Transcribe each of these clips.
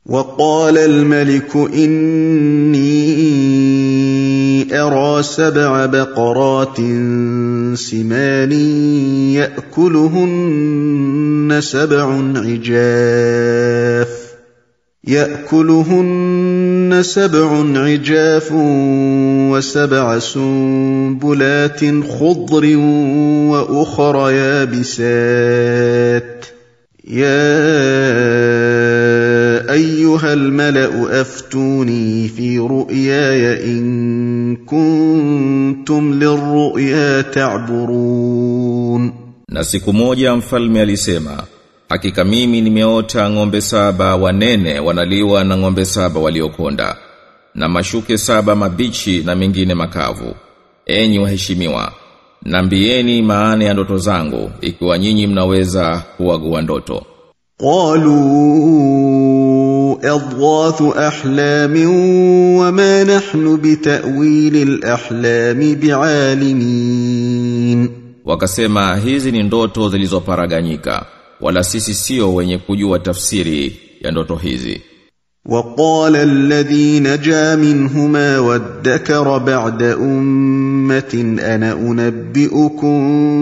وقال الملك إني أرى سبع بقرات سمان يأكلهن سبع عجاف يأكلهن سبع عجاف وسبع سنبلات خضر وأخر يابسات يا ايها الملا افتوني في رؤياي ان كنتم للرؤيا تعبرون Na siku moja mfalme alisema, hakika mimi nimeota ng'ombe saba wanene wanaliwa na ng'ombe saba waliokonda, na mashuke saba mabichi na mengine makavu. Enyi waheshimiwa, nambieni maana ya ndoto zangu, ikiwa nyinyi mnaweza kuagua ndoto. قالوا اضغاث احلام وما نحن بتاويل الاحلام بعالمين Wakasema hizi ni ndoto zilizoparaganyika, wala sisi sio wenye kujua tafsiri ya ndoto hizi. وقال الذي نجا منهما وادكر بعد امه انا انبئكم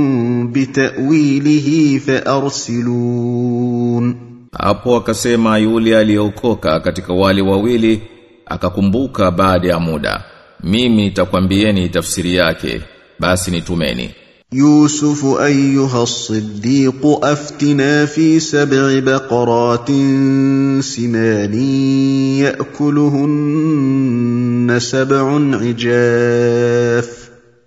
بتاويله فارسلون Hapo akasema yule aliyeokoka katika wale wawili akakumbuka baada ya muda. Mimi nitakwambieni tafsiri yake, basi nitumeni. يوسف ايها الصديق افتنا في سبع بقرات سمان ياكلهن سبع عجاف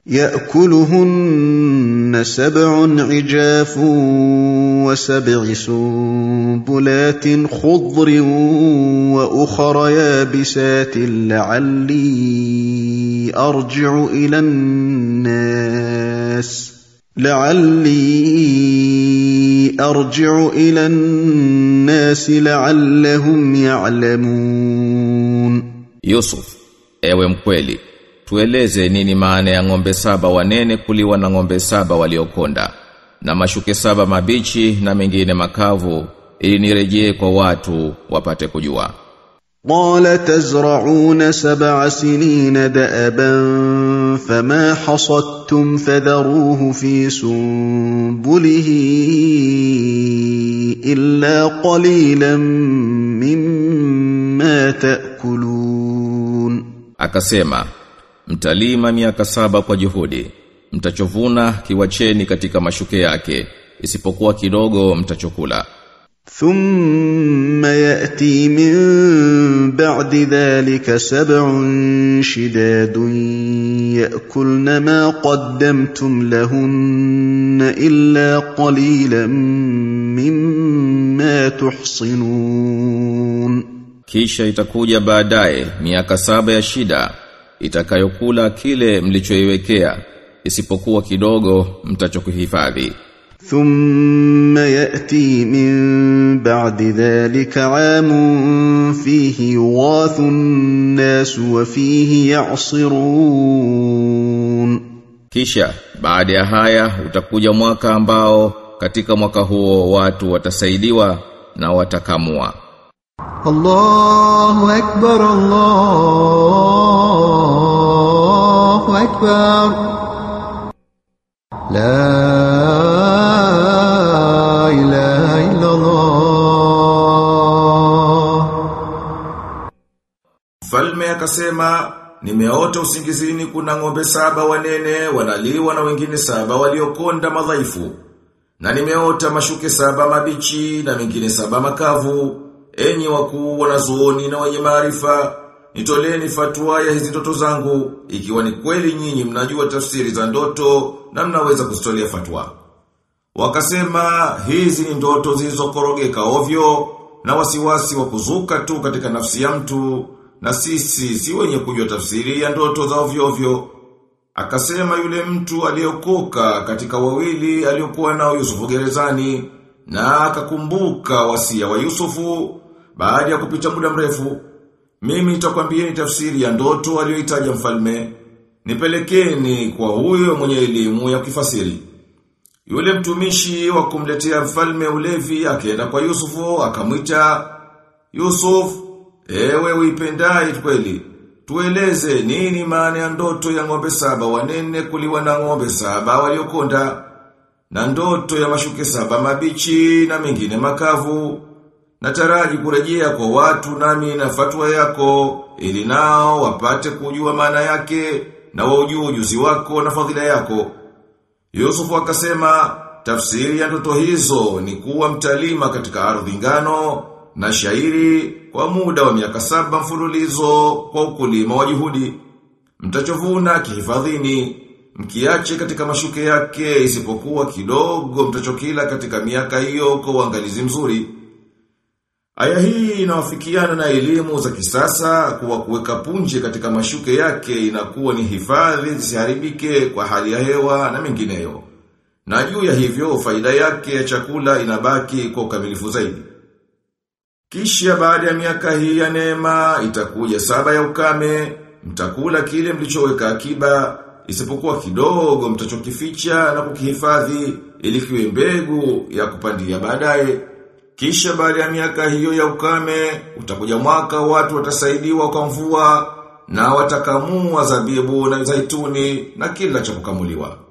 ياكلهن سبع عجاف وسبع سنبلات خضر واخر يابسات لعلي ارجع الى الناس لعلي ارجع الى الناس لعلهم يعلمون Yusuf, ewe mkweli, tueleze nini maana ya ng'ombe saba wanene kuliwa na ng'ombe saba waliokonda, na mashuke saba mabichi na mengine makavu, ili nirejee kwa watu wapate kujua. قال تزرعون سبع سنين دأبا فما حصدتم فذروه في سنبله إلا قليلا مما تأكلون Akasema, mtalima miaka saba kwa juhudi, mtachovuna kiwacheni katika mashuke yake, isipokuwa kidogo mtachokula. ثم يأتي من بعد ذلك سبع شداد يأكلن ما قدمتم لهن إلا قليلا مما تحصنون Kisha itakuja baadaye miaka saba ya shida itakayokula kile mlichoiwekea isipokuwa kidogo mtachokuhifadhi. ثم يأتي من بعد ذلك عام فيه يغاث الناس وفيه يعصرون Kisha baada ya haya utakuja mwaka ambao katika mwaka huo watu watasaidiwa na watakamua. الله أكبر الله أكبر لا إله إلا الله Mfalme akasema, nimeota usingizini kuna ng'ombe saba wanene wanaliwa na wengine saba waliokonda madhaifu. Na nimeota mashuke saba mabichi na mengine saba makavu. Enyi wakuu wanazuoni na wenye maarifa, nitoleni fatwa ya hizi ndoto zangu, ikiwa ni kweli nyinyi mnajua tafsiri za ndoto na mnaweza kuzitolea fatwa. Wakasema hizi ni ndoto zilizokorogeka ovyo na wasiwasi wa kuzuka tu katika nafsi ya mtu na sisi si wenye kujua tafsiri ya ndoto za ovyo ovyo. Akasema yule mtu aliyokoka katika wawili aliyokuwa nao Yusufu gerezani na akakumbuka wasia wa Yusufu baada ya kupita muda mrefu. Mimi nitakwambieni tafsiri ya ndoto aliyoitaja mfalme. Nipelekeni kwa huyo mwenye elimu ya kifasiri. Yule mtumishi wa kumletea mfalme ulevi akaenda kwa Yusufu akamwita Yusuf, ewe uipendai kweli, tueleze nini maana ya ndoto ya ng'ombe saba wanene kuliwa na ng'ombe saba waliokonda, na ndoto ya mashuke saba mabichi na mengine makavu, nataraji kurejea kwa watu nami na fatwa yako, ili nao wapate kujua maana yake, na waujue ujuzi wako na fadhila yako. Yusufu akasema, tafsiri ya ndoto hizo ni kuwa mtalima katika ardhi ngano na shairi kwa muda wa miaka saba mfululizo kwa ukulima wa juhudi. Mtachovuna kihifadhini, mkiache katika mashuke yake isipokuwa kidogo mtachokila katika miaka hiyo kwa uangalizi mzuri. Aya hii inawafikiana na elimu za kisasa kuwa kuweka punje katika mashuke yake inakuwa ni hifadhi zisiharibike kwa hali ya hewa na mengineyo. Na juu ya hivyo faida yake ya chakula inabaki kwa ukamilifu zaidi. Kisha baada ya miaka hii ya neema itakuja saba ya ukame, mtakula kile mlichoweka akiba, isipokuwa kidogo mtachokificha na kukihifadhi ili kiwe mbegu ya kupandia baadaye. Kisha baada ya miaka hiyo ya ukame, utakuja mwaka watu watasaidiwa kwa mvua na watakamua zabibu na zaituni na kila cha kukamuliwa.